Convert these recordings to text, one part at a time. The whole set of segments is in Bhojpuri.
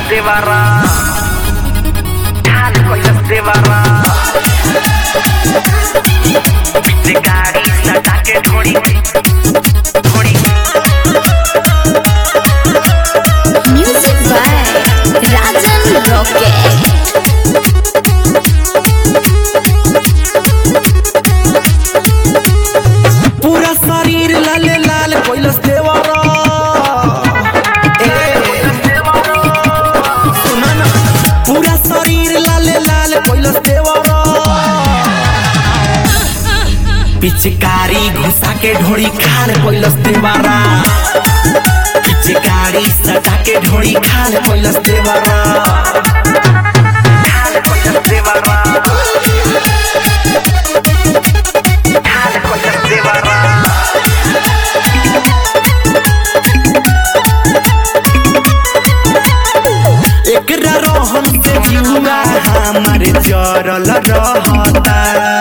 देवारा ठाल कैलस देवारा पीछे गाड़ी सटा के ढोड़ी ढोड़ी Music by Rajan Rocket. पूरा शरीर लाल लाल कैलस देवारा ए, सुना ना पूरा शरीर लाल लाल कैलस देवारा पिचकारी घुसा के ढोड़ी खाल कैलस देवारा पिचकारी सटा के ढोड़ी खाल कैलस देवारा ठाल कैलस देवारा ठाल कैलस देवारा एकरा रोहन से जुआ हमारे जरल रहता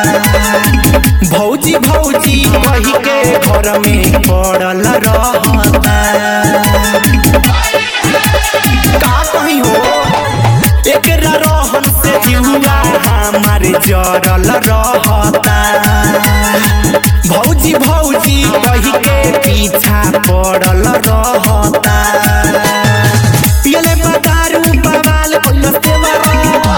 भौजी भौजी कही के घर में पड़ल रहता का कही हो एकरा रोहन से जुआ हमारे जरल रहता भौजी भौजी कही के पीछा पड़ल रहता पियले बदारू बवाल कैलस देवरा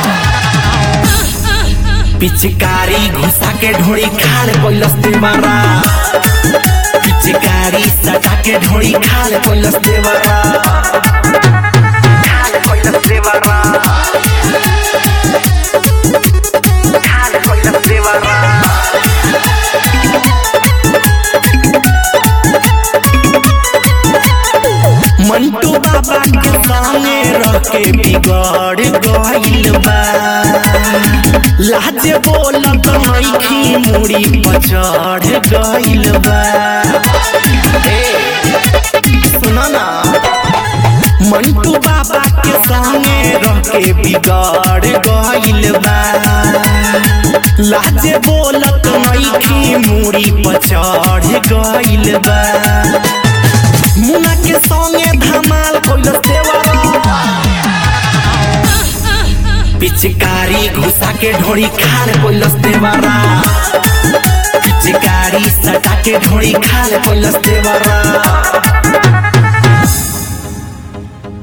पिचकारी घुसा के ढोड़ी खाल कैलस देवरा पिचकारी सटा के ढोड़ी खाल कैलस देवरा ठाल कैलस देवारा ठाल कैलस देवारा मंटू बाबा के सामने रह के बिगड़ गइल बा लाज बोलत मैखी मुड़ी पर चढ़ गइल बा ए, सुना ना मंटू बाबा के सामने रह के बिगड़ गइल बा लाज बोलत मैखी मुड़ी पर चढ़ गइल बा मुना के संगे धमाल कैलस देवरा पिचकारी घुसा के ढोड़ी खाल कैलस देवरा पिचकारी सटा के ढोड़ी खाल कैलस देवरा